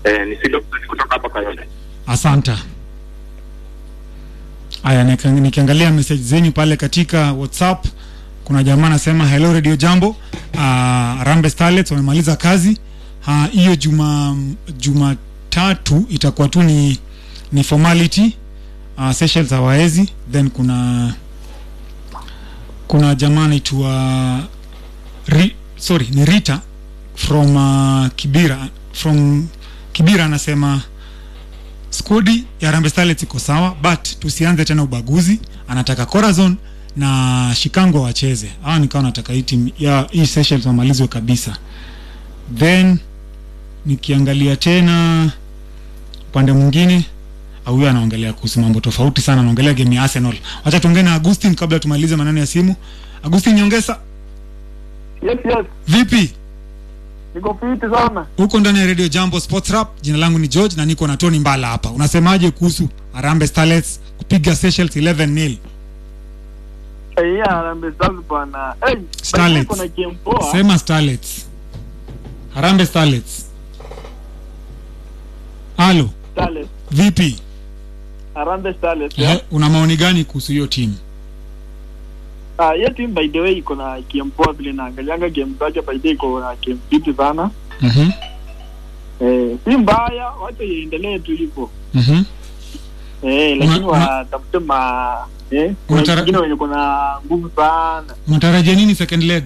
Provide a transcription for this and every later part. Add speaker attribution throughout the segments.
Speaker 1: Eh, ni Sido kutoka hapa Kayole.
Speaker 2: asanta haya nika- nikiangalia message zenyu pale katika whatsapp kuna jamaa anasema hello radio jambo uh, rambe starlets wamemaliza kazi Ah, hiyo juma jumatatu itakuwa tu ni ni formality uh, sessions hawaezi then kuna kuna jamaa anaitwa Ri, sorry ni rita from uh, kibira from kibira anasema skodi ya Harambee Starlets iko sawa but tusianze tena ubaguzi anataka Corazon na Shikango wacheze hawa nikawa nataka hii timu ya hii sessions wamalizwe kabisa then nikiangalia tena upande mwingine au huyo anaongelea kuhusu mambo tofauti sana anaongelea game ya Arsenal wacha tuongee na Agustin kabla tumalize maneno ya simu Agustin Nyongesa
Speaker 3: Yes, yes.
Speaker 2: vipi
Speaker 3: Niko fiti sana.
Speaker 2: huko ndani ya radio jambo sports rap jina langu ni george na niko na tony mbala hapa unasemaje kuhusu Harambee Starlets kupiga Seychelles 11 nil
Speaker 3: Eh, yeah, Harambee Stars bwana. Eh,
Speaker 2: Starlets.
Speaker 3: kuna game poa.
Speaker 2: sema Starlets Harambee Starlets halo
Speaker 3: Starlets.
Speaker 2: vipi
Speaker 3: Harambee Starlets.
Speaker 2: eh, una maoni gani kuhusu hiyo timu
Speaker 3: Ah, hiyo team by the way iko na game poa vile naangalianga game zake by the way iko na game fiti sana.
Speaker 2: mhm
Speaker 3: Eh, si mbaya, wacha iendelee tu hivyo.
Speaker 2: mhm
Speaker 3: Eh, lakini
Speaker 2: Una- una-
Speaker 3: watafute ma eh, kuna
Speaker 2: Unatara-
Speaker 3: wengine wenye kuna nguvu sana.
Speaker 2: unatarajia nini second leg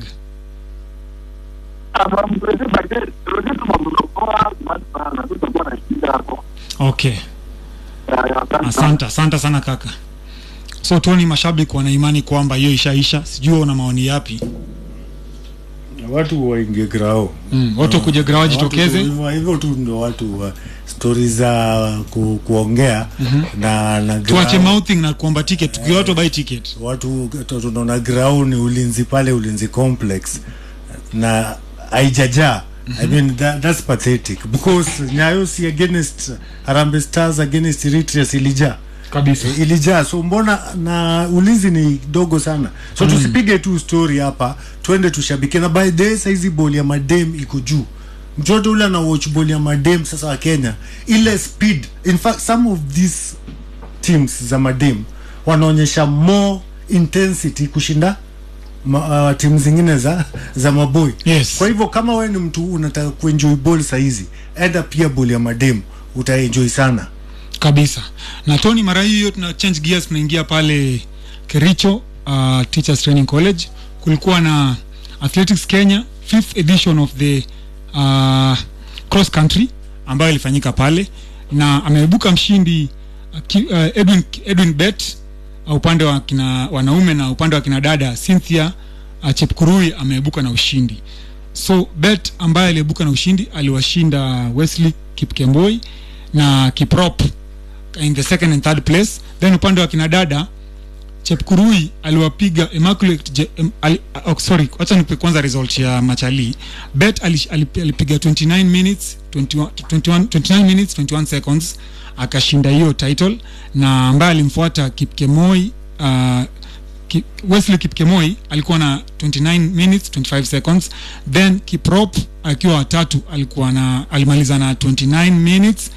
Speaker 3: Ah, from Brazil by the way, Brazil mambo poa sana. Tutakuwa na shida hapo.
Speaker 2: okay
Speaker 3: Ya, ya, asante sana.
Speaker 2: asante asante sana kaka so tony mashabiki wana imani kwamba hiyo ishaisha sijui una maoni yapi
Speaker 4: watu waingie grao
Speaker 2: mm. watu kuja grawa
Speaker 4: Watu
Speaker 2: jitokeze
Speaker 4: tu- hivyo- hivyo tu ndo watu wa stori za ku, kuongea na, na
Speaker 2: tuache
Speaker 4: grao-
Speaker 2: mouthing na kuomba ticket tukiwa watu buy ticket
Speaker 4: watu tu- tunaona grau ni ulinzi pale ulinzi complex na haijajaa I mean that, that's pathetic because Nyayo si against Harambee Stars against Eritrea si ilijaa
Speaker 2: kabisa
Speaker 4: ilijaa so mbona na ulinzi ni dogo sana so mm. tusipige tu story hapa twende tushabikie na by the way saizi boli ya madem iko juu mtoto ule ana watch boli ya madem sasa wa Kenya ile speed in fact some of these teams za madem wanaonyesha more intensity kushinda ma, uh, timu zingine za za maboy
Speaker 2: Yes.
Speaker 4: kwa hivyo kama wewe ni mtu unataka kuenjoy ball saizi enda pia boli ya madem utaenjoy sana
Speaker 2: kabisa na tony mara hii hiyo tuna change gears tunaingia pale kericho uh, teachers training college kulikuwa na athletics kenya fifth edition of the uh, cross country ambayo ilifanyika pale na ameibuka mshindi uh, ki- uh, edwin, edwin bet uh, upande wa kina wanaume na upande wa kina dada cynthia uh, chepkurui ameibuka na ushindi so bet ambaye aliibuka na ushindi aliwashinda wesley kipkemboi na kiprop in the second and third place then upande wa kina dada chepkurui aliwapiga immaculate Je, em, ali, oh, sorry wacha nipe kwanza result ya machali bet ali, ali, alipiga 29 minutes 21, 21, 29 minutes 21 seconds akashinda hiyo title na ambaye alimfuata kipkemoi uh, Ki, Wesley Kipkemoi alikuwa na 29 minutes 25 seconds then Kiprop akiwa watatu alikuwa na alimaliza na 29 minutes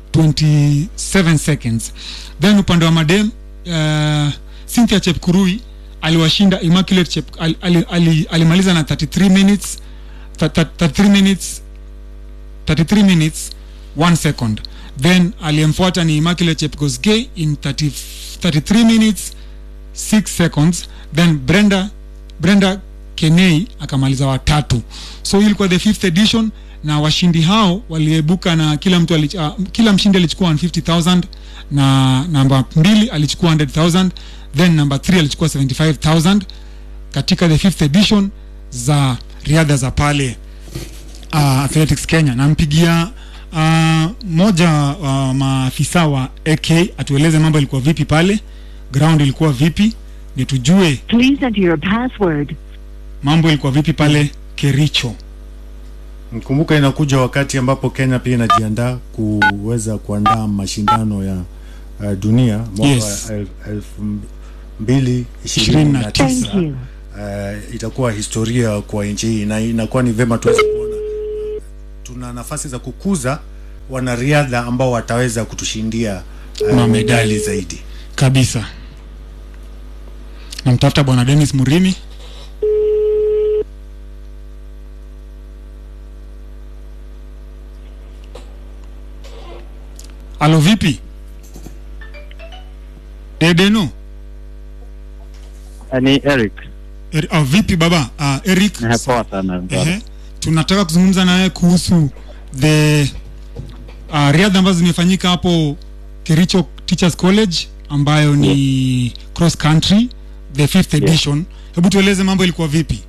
Speaker 2: 27 seconds then upande wa madem uh, Cynthia Chepkurui aliwashinda Immaculate Chep, al, ali, ali, alimaliza na 33 minutes th- th- 33 minutes 33 minutes 1 second then aliyemfuata ni Immaculate Chepkosgei in 30, 33 minutes 6 seconds then Brenda Brenda Kenei akamaliza watatu so hii ilikuwa the fifth edition na washindi hao waliebuka na kila mtu alich, uh, kila mshindi alichukua 150000 na namba mbili alichukua 100000 then namba 3 alichukua 75000 katika the fifth edition za riadha za pale uh, athletics kenya nampigia uh, moja wa uh, maafisa wa ak atueleze mambo ilikuwa vipi pale ground ilikuwa vipi ni tujue
Speaker 5: Please enter your password.
Speaker 2: mambo ilikuwa vipi pale kericho
Speaker 4: Kumbuka inakuja wakati ambapo Kenya pia inajiandaa kuweza kuandaa mashindano ya uh, dunia mwaka
Speaker 2: Yes.
Speaker 4: wa el, elfu mbili ishirini na
Speaker 5: Thank
Speaker 4: tisa.
Speaker 5: you.
Speaker 4: Uh, itakuwa historia kwa nchi hii na inakuwa ni vema tuweze kuona tuna nafasi za kukuza wanariadha ambao wataweza kutushindia uh,
Speaker 2: Mamedali.
Speaker 4: medali zaidi
Speaker 2: kabisa namtafuta bwana denis murimi alo vipi dedeno
Speaker 6: ni Eric.
Speaker 2: er, oh, vipi baba uh, eric
Speaker 6: Poa sana.
Speaker 2: Ehe. tunataka kuzungumza naye kuhusu the uh, riadha ambazo zimefanyika hapo kericho teachers college ambayo ni cross country the fifth edition hebu tueleze mambo ilikuwa vipi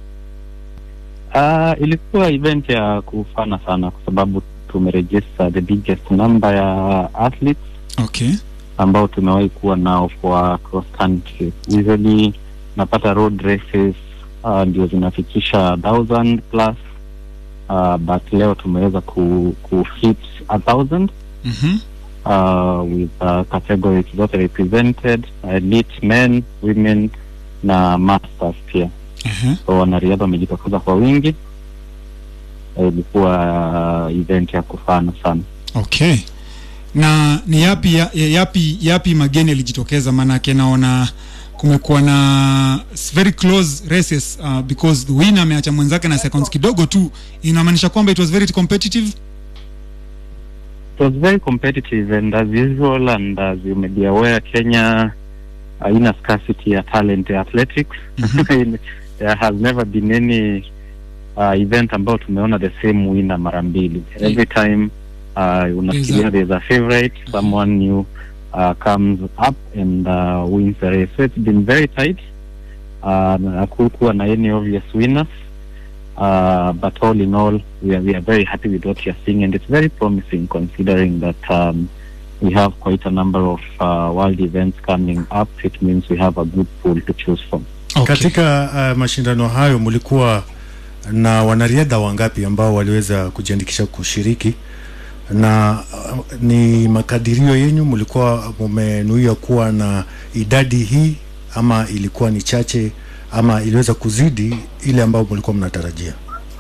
Speaker 6: Uh, ilikuwa event ya kufana sana kwa sababu tumeregister the biggest number ya athletes
Speaker 2: okay
Speaker 6: ambao tumewahi kuwa nao for cross country. Usually napata road races uh, ndio zinafikisha thousand plus uh, but leo tumeweza ku, ku hit a thousand
Speaker 2: mm-hmm.
Speaker 6: uh, with uh, categories zote represented elite men women na masters pia
Speaker 2: uh-huh.
Speaker 6: so wanariadha wamejitokeza kwa wingi Eh, ilikuwa uh, event ya kufana sana
Speaker 2: okay na ni yapi ya, ya- yapi yapi mageni yalijitokeza maanake naona kumekuwa na s- very close races uh, because the winner ameacha mwenzake na seconds kidogo tu inamaanisha kwamba it was very competitive
Speaker 6: it was very competitive and as usual and as you may be aware kenya haina scarcity ya talent ya athletics there has never been any uh, event ambayo tumeona the same winner mara mbili every time uh, unafikiria there's a favorite someone new uh, comes up and uh, wins the race so it's been very tight uh, na hakukuwa na any obvious winners uh, but all in all, we are, we are very happy with what you're seeing, and it's very promising considering that um, we have quite a number of uh, world events coming up. It means we have a good pool to choose from.
Speaker 2: okay.
Speaker 4: katika uh, mashindano hayo mlikuwa na wanariadha wangapi ambao waliweza kujiandikisha kushiriki na uh, ni makadirio yenyu mlikuwa mumenuia kuwa na idadi hii ama ilikuwa ni chache ama iliweza kuzidi ile ambayo mlikuwa mnatarajia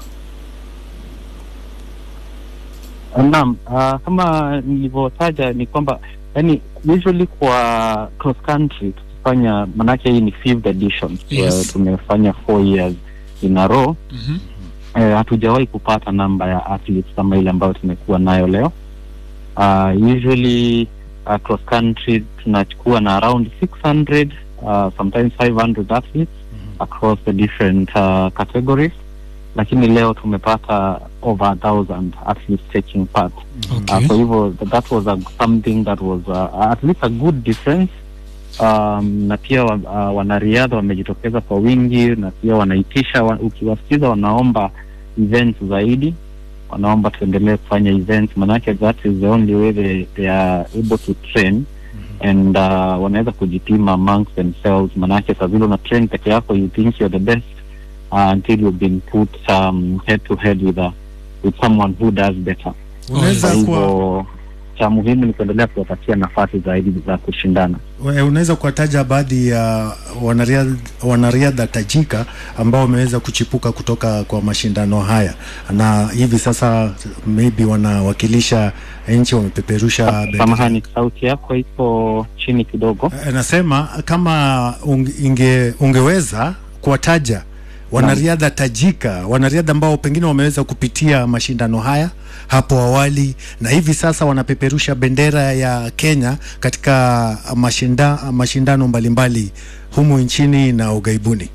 Speaker 6: Naam, uh, kama nilivyotaja ni kwamba yani usually kwa cross country tukifanya, manake hii ni fifth edition
Speaker 2: Yes.
Speaker 6: uh, tumefanya four years in a row
Speaker 2: mm-hmm.
Speaker 6: eh, hatujawahi kupata namba ya athletes kama ile ambayo tumekuwa nayo leo uh, usually uh, cross country tunachukua na around 600 uh, sometimes 500 athletes across the different uh, categories lakini leo tumepata over a thousand athletes taking part
Speaker 2: okay.
Speaker 6: uh, kwa hivyo th- that was a, something that was uh, at least a good difference um, na pia wa, uh, wanariadha wamejitokeza kwa wingi na pia wanaitisha wa, ukiwasikiza wanaomba events zaidi wanaomba tuendelee kufanya events manake that is the only way they, they are able to train and uh, wanaweza kujipima amongst themselves manake saa vile una train peke yako you think you're the best uh, until you've been put um, head to head with, a, with someone who does better
Speaker 4: unaweza
Speaker 6: kwa
Speaker 4: kuwa
Speaker 6: hivyo cha muhimu ni kuendelea kuwapatia nafasi zaidi za kushindana.
Speaker 4: we- unaweza kuwataja baadhi ya wanariadha, wanariadha tajika ambao wameweza kuchipuka kutoka kwa mashindano haya na hivi sasa maybe wanawakilisha nchi wamepeperusha bendera.
Speaker 6: Samahani, sauti yako iko chini kidogo.
Speaker 4: Eh, nasema kama unge, inge, ungeweza kuwataja wanariadha tajika wanariadha ambao pengine wameweza kupitia mashindano haya hapo awali na hivi sasa wanapeperusha bendera ya Kenya katika mashinda, mashindano mbalimbali humu nchini na ughaibuni.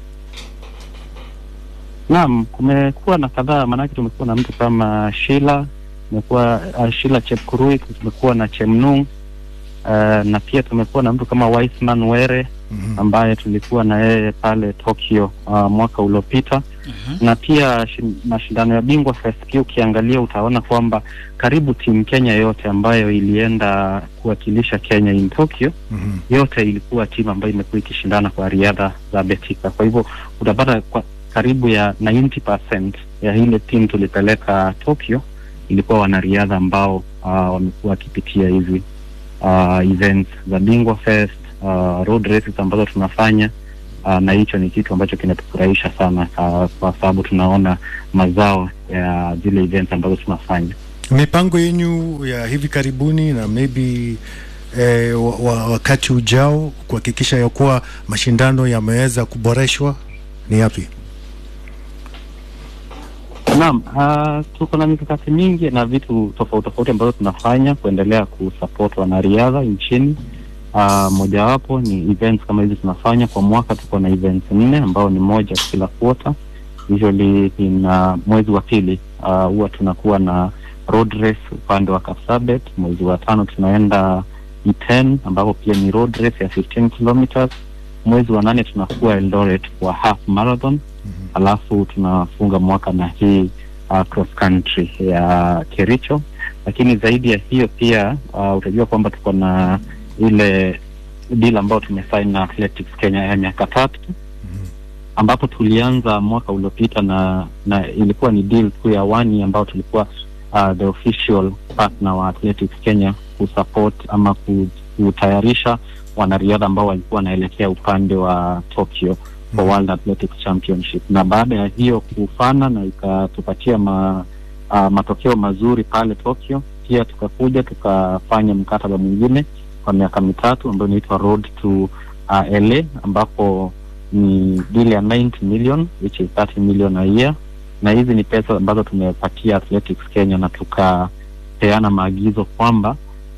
Speaker 6: Naam, kumekuwa na kadhaa, maanake tumekuwa na mtu kama Shila, tumekuwa uh, Shila Chepkurui, tumekuwa na Chemnung uh, na pia tumekuwa na mtu kama Wiseman Were
Speaker 4: Mhm.
Speaker 6: ambaye tulikuwa na yeye pale Tokyo uh, mwaka uliopita na pia shi- mashindano ya bingwa Fest pia ukiangalia utaona kwamba karibu timu Kenya yote ambayo ilienda kuwakilisha Kenya in Tokyo
Speaker 4: Mhm.
Speaker 6: yote ilikuwa timu ambayo imekuwa ikishindana kwa riadha za betika. Kwa hivyo utapata kwa karibu ya 90% ya ile timu tulipeleka Tokyo ilikuwa wanariadha ambao uh, wamekuwa wakipitia hizi uh, events za Bingwa Fest, uh, road races ambazo tunafanya uh, na hicho ni kitu ambacho kinatufurahisha sana uh, kwa sababu tunaona mazao ya zile events ambazo tunafanya.
Speaker 4: mipango yenyu ya hivi karibuni na maybe eh, wa, wa, wakati ujao kuhakikisha ya kuwa mashindano yameweza kuboreshwa ni yapi?
Speaker 6: Naam, uh, tuko na mikakati mingi na vitu tofauti tofauti ambazo tunafanya kuendelea kusupport wanariadha nchini. Uh, mojawapo ni events kama hizi tunafanya kwa mwaka, tuko na events nne ambao ni moja kila quarter. Usually in uh, mwezi wa pili uh, huwa tunakuwa na road race upande wa Kapsabet. Mwezi wa tano tunaenda E10 ambapo pia ni road race ya 15 kilometers. Mwezi wa nane tunakuwa Eldoret kwa half marathon alafu tunafunga mwaka na hii uh, cross country ya Kericho. Lakini zaidi ya hiyo pia uh, utajua kwamba tuko na ile deal ambayo tumesign na Athletics Kenya ya miaka tatu ambapo tulianza mwaka uliopita na na ilikuwa ni deal tu ya wani ambao tulikuwa uh, the official partner wa Athletics Kenya kusupport ama ku- kutayarisha wanariadha ambao walikuwa wanaelekea upande wa Tokyo for World Athletics Championship, na baada ya hiyo kufana na ikatupatia ma, uh, matokeo mazuri pale Tokyo, pia tukakuja tukafanya mkataba mwingine kwa miaka mitatu ambayo inaitwa Road to uh, LA ambapo ni deal ya 90 million which is 30 million a year, na hizi ni pesa ambazo tumepatia Athletics Kenya na tukapeana maagizo kwamba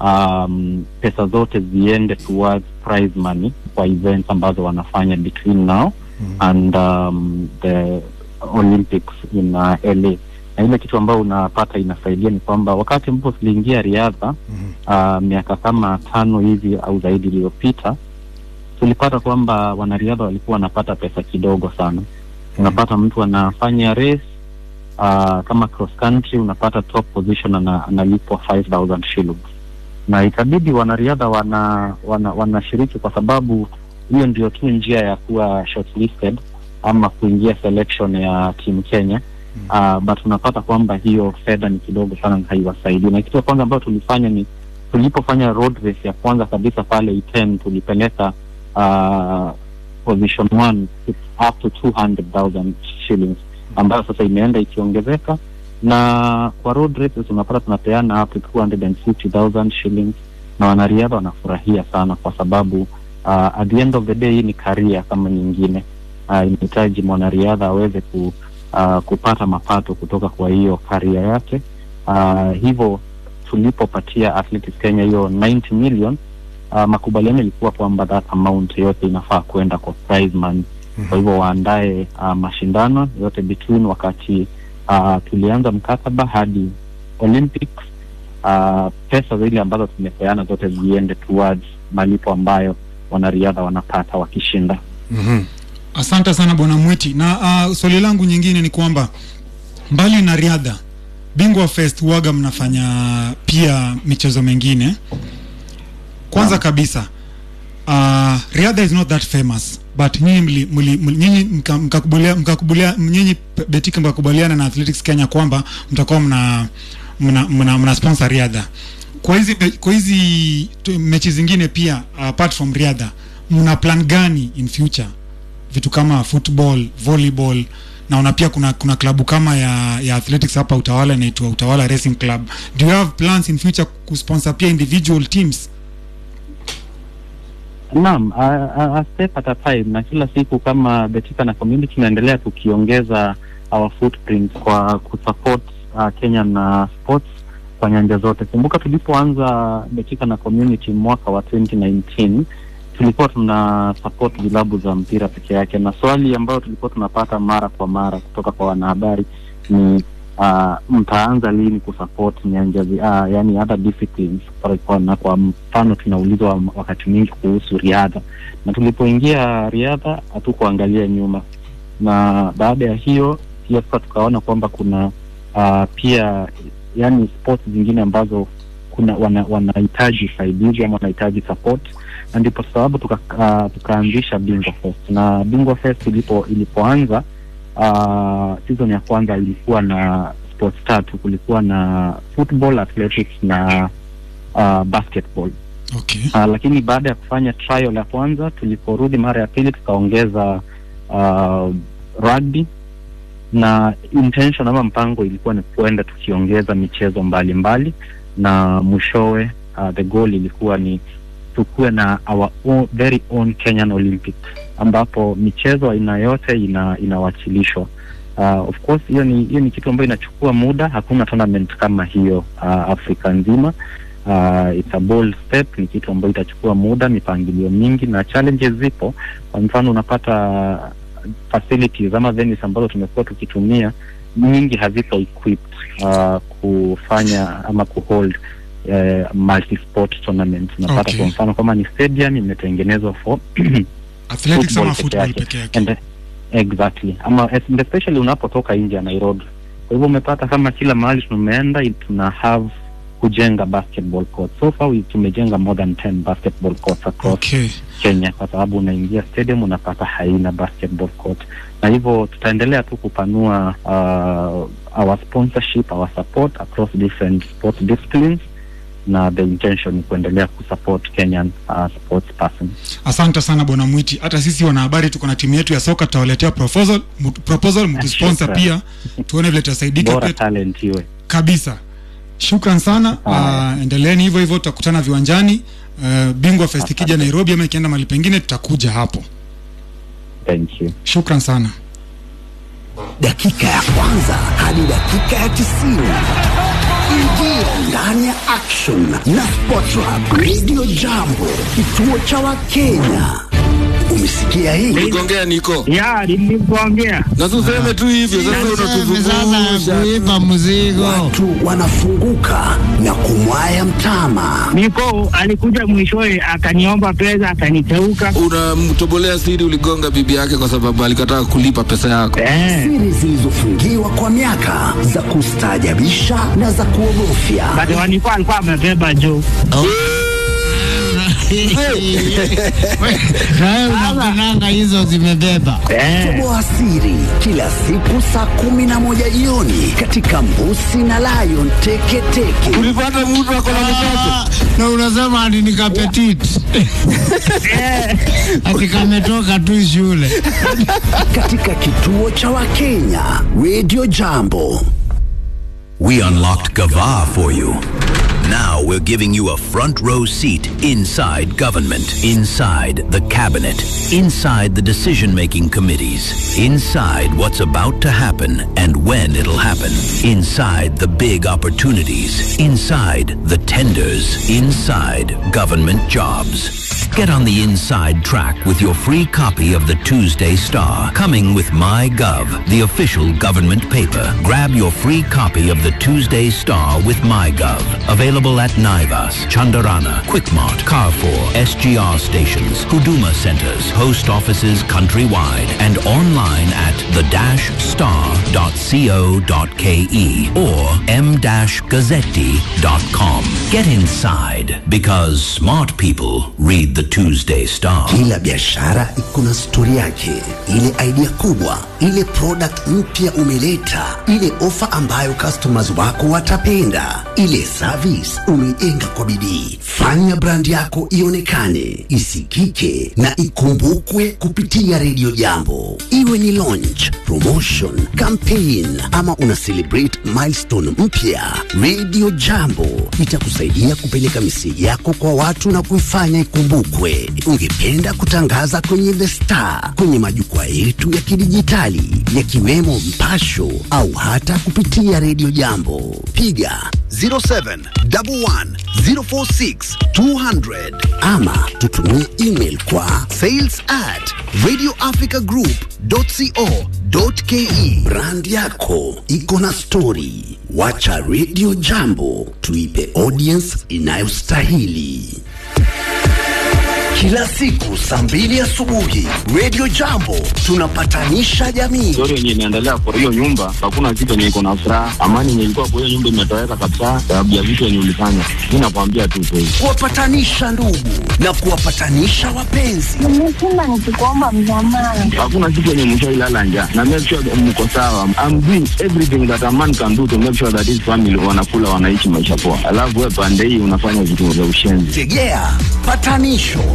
Speaker 6: um, pesa zote ziende towards prize money kwa events ambazo wanafanya between now and um, the Olympics in uh, LA. Na ile kitu ambayo unapata inasaidia ni kwamba wakati ambapo tuliingia riadha uh, miaka kama tano hivi au zaidi iliyopita, tulipata kwamba wanariadha walikuwa wanapata pesa kidogo sana. Unapata mtu anafanya race uh, kama cross country, unapata top position ana, analipwa 5000 shillings na itabidi wanariadha wana, wana wanashiriki kwa sababu hiyo ndio tu njia ya kuwa shortlisted ama kuingia selection ya timu Kenya. Uh, but unapata kwamba hiyo fedha ni kidogo sana na haiwasaidii. Na kitu ya kwanza ambayo tulifanya ni tulipofanya road race ya kwanza kabisa pale Iten tulipeleka uh, position one up to 200,000 shillings ambayo sasa imeenda ikiongezeka na kwa road races unapata tunapeana up to 250,000 shillings na wanariadha wanafurahia sana kwa sababu uh, at the end of the day hii ni karia kama nyingine uh, inahitaji mwanariadha aweze ku, uh, kupata mapato kutoka kwa hiyo karia yake uh, hivyo tulipopatia Athletics Kenya hiyo 90 million uh, makubaliano ilikuwa kwamba that amount yote inafaa kwenda kwa prize money kwa hivyo waandae uh, mashindano yote between wakati uh, tulianza mkataba hadi Olympics uh, pesa zile ambazo tumepeana zote ziende towards malipo ambayo wanariadha wanapata wakishinda.
Speaker 4: Mhm.
Speaker 2: Asante sana bwana Mwiti, na uh, swali langu nyingine ni kwamba mbali na riadha, Bingwa Fest huwaga mnafanya pia michezo mengine. Kwanza kabisa uh, riadha is not that famous but nyinyi mli, mli, mli, nyinyi mka- mkakubalia mkakubalia nyinyi pe- Betika mkakubaliana na Athletics Kenya kwamba mtakuwa mna mna, mna, mna sponsor riadha kwa hizi me- kwa hizi tu- mechi zingine pia apart from riadha mna plan gani in future vitu kama football volleyball naona pia kuna kuna klabu kama ya, ya athletics hapa utawala inaitwa utawala racing club do you have plans in future kusponsor pia individual teams
Speaker 6: Naam, a, a, a step at a time, na kila siku kama Betika na community tunaendelea tukiongeza our footprint kwa kusupport uh, Kenya na sports kwa nyanja zote. Kumbuka tulipoanza Betika na community mwaka wa 2019 tulikuwa tuna support vilabu za mpira peke yake, na swali ambayo tulikuwa tunapata mara kwa mara kutoka kwa wanahabari ni uh, mtaanza lini kusupport nyanja zi- uh, yani other disciplines kwa, kwa, na kwa mfano tunaulizwa wakati mwingi kuhusu riadha na tulipoingia riadha hatukuangalia nyuma na baada ya hiyo pia sasa tukaona kwamba kuna uh, pia yani sports zingine ambazo kuna wana- wanahitaji usaidizi ama wanahitaji support na ndipo sababu tuka, uh, tukaanzisha Bingwa Fest na Bingwa Fest ilipo ilipoanza uh, season ya kwanza ilikuwa na sports tatu kulikuwa na football athletics na uh, basketball
Speaker 2: okay
Speaker 6: uh, lakini baada ya kufanya trial ya kwanza tuliporudi mara ya pili tukaongeza uh, rugby na intention ama mpango ilikuwa ni kuenda tukiongeza michezo mbalimbali na mwishowe uh, the goal ilikuwa ni tukuwe na our own, very own Kenyan Olympics ambapo michezo aina yote ina inawakilishwa. Uh, of course hiyo ni hiyo ni kitu ambayo inachukua muda. Hakuna tournament kama hiyo uh, Afrika nzima. Uh, it's a bold step, ni kitu ambayo itachukua muda, mipangilio mingi na challenges zipo. Kwa mfano unapata facilities ama venues ambazo tumekuwa tukitumia nyingi haziko equipped uh, kufanya ama kuhold uh, multi-sport tournament. Unapata
Speaker 2: Okay.
Speaker 6: kwa mfano kama ni stadium imetengenezwa for
Speaker 2: athletics ama
Speaker 6: peke
Speaker 2: football
Speaker 6: yake.
Speaker 2: peke yake
Speaker 6: And, exactly ama es- especially unapotoka nje ya Nairobi. Kwa hivyo umepata kama kila mahali tumeenda i- tuna have kujenga basketball court. So far we tumejenga more than 10 basketball courts across
Speaker 2: okay
Speaker 6: Kenya kwa sababu unaingia stadium unapata haina basketball court, na hivyo tutaendelea tu kupanua uh, our sponsorship our support across different sports disciplines na the intention ni kuendelea kusupport Kenyan uh, sports persons.
Speaker 2: asante sana bwana mwiti hata sisi wanahabari tuko na timu yetu ya soka tutawaletea proposal mu- proposal mtusponsor
Speaker 6: Shukrani.
Speaker 2: pia tuone vile tutasaidika
Speaker 6: Bora
Speaker 2: pia
Speaker 6: talent iwe.
Speaker 2: kabisa shukran sana
Speaker 6: Haya.
Speaker 2: uh, endeleeni hivyo hivyo tutakutana viwanjani uh, bingwa fest ikija nairobi ama ikienda mahali pengine tutakuja hapo
Speaker 6: Thank you.
Speaker 2: shukran sana
Speaker 7: dakika ya kwanza hadi dakika ya tisini ingia ndani ya action na Sportrap Radio Jambo, kituo cha Wakenya. Umesikia hii?
Speaker 8: Uligongea niko
Speaker 3: ya nilikuongea
Speaker 8: na tuseme tu hivyo sasa, unatuzungusha
Speaker 9: kuipa mzigo
Speaker 7: Watu wanafunguka na kumwaya mtama.
Speaker 3: niko alikuja mwishowe akaniomba pesa akaniteuka
Speaker 8: unamtobolea siri. Uligonga bibi yake kwa sababu alikataa kulipa pesa yako.
Speaker 3: eh.
Speaker 7: Siri zilizofungiwa kwa miaka za kustaajabisha na za kuogofya.
Speaker 3: But wanikuwa alikuwa amebeba juu
Speaker 9: nawe unakunanga hizo zimebeba
Speaker 3: eh.
Speaker 7: Toboa siri kila siku saa kumi na moja jioni katika Mbusi na Lion Teketeke.
Speaker 8: Ulipata mtu ako na mtoto
Speaker 9: Ah, na unasema ati ni kapetit ati kametoka tu shule
Speaker 7: katika kituo cha Wakenya Radio Jambo.
Speaker 10: We unlocked Gava for you. Now we're giving you a front row seat inside government, inside the cabinet, inside the decision making committees, inside what's about to happen and when it'll happen, inside the big opportunities, inside the tenders, inside government jobs. Get on the inside track with your free copy of the Tuesday Star, coming with MyGov, the official government paper. Grab your free copy of the Tuesday Star with MyGov. Available at Naivas, Chandarana, Quickmart, Carrefour, SGR stations, Huduma centers, post offices countrywide, and online at the-star.co.ke or m-gazzetti.com. Get inside because smart people read the Tuesday Star.
Speaker 7: Kila biashara iko na stori yake, ile idea kubwa, ile product mpya umeleta, ile ofa ambayo customers wako watapenda, ile service umeijenga kwa bidii. Fanya brand yako ionekane, isikike na ikumbukwe kupitia redio Jambo, iwe ni launch, promotion, campaign ama una celebrate milestone mpya. Radio Jambo itakusaidia kupeleka miseji yako kwa watu na kuifanya ikumbukwe. Ungependa kutangaza kwenye The Star, kwenye majukwaa yetu ya kidijitali yakiwemo Mpasho au hata kupitia Radio Jambo, piga 0711046200 ama tutumie email kwa sales at radioafricagroup.co.ke. Brand yako iko na stori, wacha Radio Jambo tuipe audience inayostahili. Kila siku saa mbili asubuhi Radio Jambo tunapatanisha jamii.
Speaker 1: Story yenye inaendelea kwa hiyo nyumba, hakuna kitu yenye iko na furaha. Amani yenye ilikuwa kwa hiyo nyumba imetoweka kabisa, sababu ya vitu yenye ulifanya. Mi nakwambia tu kweli.
Speaker 7: kuwapatanisha ndugu na kuwapatanisha wapenzi.
Speaker 5: Nimesema nikikuomba msamaha.
Speaker 1: Hakuna siku yenye mshailala njaa na make sure that mko sawa. I'm doing everything that a man can do to make sure that his family wanakula, wanaishi maisha poa, alafu wewe pande hii unafanya vitu vya ushenzi.
Speaker 7: Tegea patanisho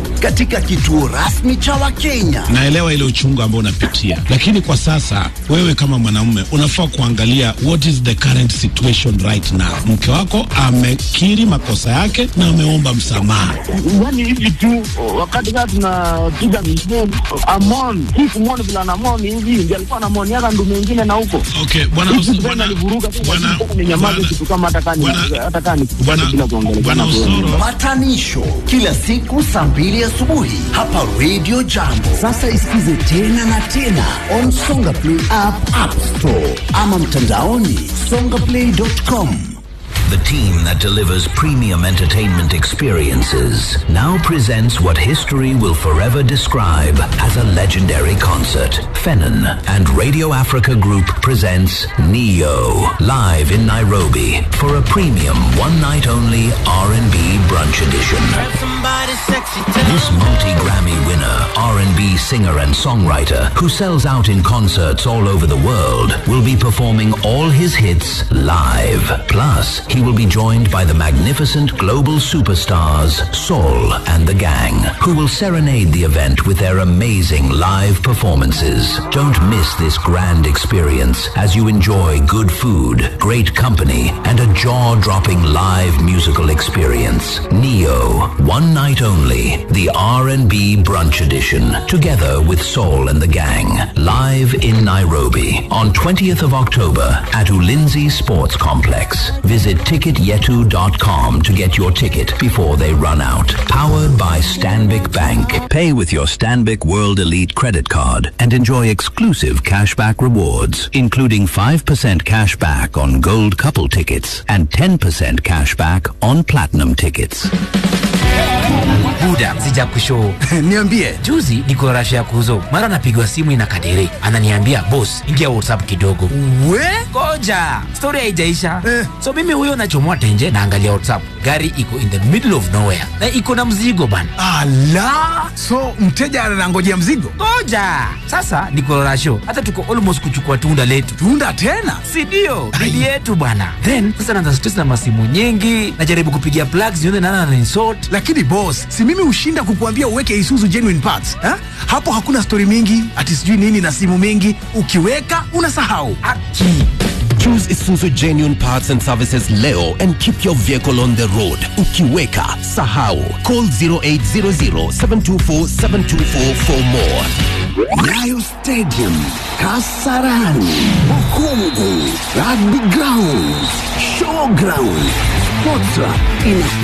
Speaker 7: katika kituo rasmi cha Wakenya.
Speaker 11: naelewa ile uchungu ambao unapitia, lakini kwa sasa wewe kama mwanamume unafaa kuangalia what is the current situation right now. Mke wako amekiri makosa yake na ameomba msamaha.
Speaker 1: yani hivi tu wakati kaa tunapiga msemu amon si kumwoni vila namoni hivi ndi alikuwa namoniaka ndu mengine na huko
Speaker 11: Okay, bwana
Speaker 1: Hizi
Speaker 11: Us-
Speaker 1: tena
Speaker 11: bwana-
Speaker 1: alivuruga tu,
Speaker 11: bwana-
Speaker 1: lakini ninyamaze
Speaker 11: bwana-
Speaker 1: kitu kama hata kani hata kani
Speaker 11: bwana-
Speaker 1: bila kuongelea
Speaker 11: bwana Osoro
Speaker 7: Patanisho kila siku saa mbili asubuhi hapa Radio Jambo. Sasa isikize tena na tena on Songa Play app, App Store ama mtandaoni songaplay.com.
Speaker 10: The team that delivers premium entertainment experiences now presents what history will forever describe as a legendary concert. Fennon and Radio Africa Group presents Neo live in Nairobi for a premium one night only R&B brunch edition. This multi-Grammy winner, R&B singer and songwriter who sells out in concerts all over the world will be performing all his hits live. Plus, he will be joined by the magnificent global superstars Saul and the Gang, who will serenade the event with their amazing live performances. Don't miss this grand experience as you enjoy good food, great company, and a jaw-dropping live musical experience. Neo, one night only, the R&B brunch edition, together with Saul and the Gang, live in Nairobi on 20th of October at Ulinzi Sports Complex. Visit ticketyetu.com to get your ticket before they run out. Powered by Stanbic Bank. Pay with your Stanbic World Elite credit card and enjoy exclusive cashback rewards, including 5% cashback on gold couple tickets and 10% cashback on platinum tickets.
Speaker 12: buda sija kushow
Speaker 7: niambie
Speaker 12: juzi niko rasha ya kuzo mara napigwa simu ina kadere ananiambia bos ingia whatsapp kidogo
Speaker 7: we
Speaker 12: koja stori haijaisha eh. so mimi huyo nachomoa tenje naangalia whatsapp gari iko in the middle of nowhere na iko na mzigo bana
Speaker 13: ala so mteja anangojea mzigo
Speaker 12: koja sasa niko rasho hata tuko almost kuchukua tunda letu
Speaker 13: tunda tena
Speaker 12: sindio bidi yetu bwana then sasa naanza stress na masimu nyingi najaribu kupigia plugs nione nana ananisort
Speaker 13: lakini boss si mimi hushinda kukuambia uweke isuzu genuine parts ha? hapo hakuna stori mingi ati sijui nini na simu mingi ukiweka unasahau
Speaker 14: Choose Isuzu Genuine Parts and Services leo and keep your vehicle on the road. Ukiweka, sahau. Call 0800 724 724 for more.
Speaker 7: Nyayo Stadium, Kasarani, Bukungu, Rugby Ground, Showground, Sportra ina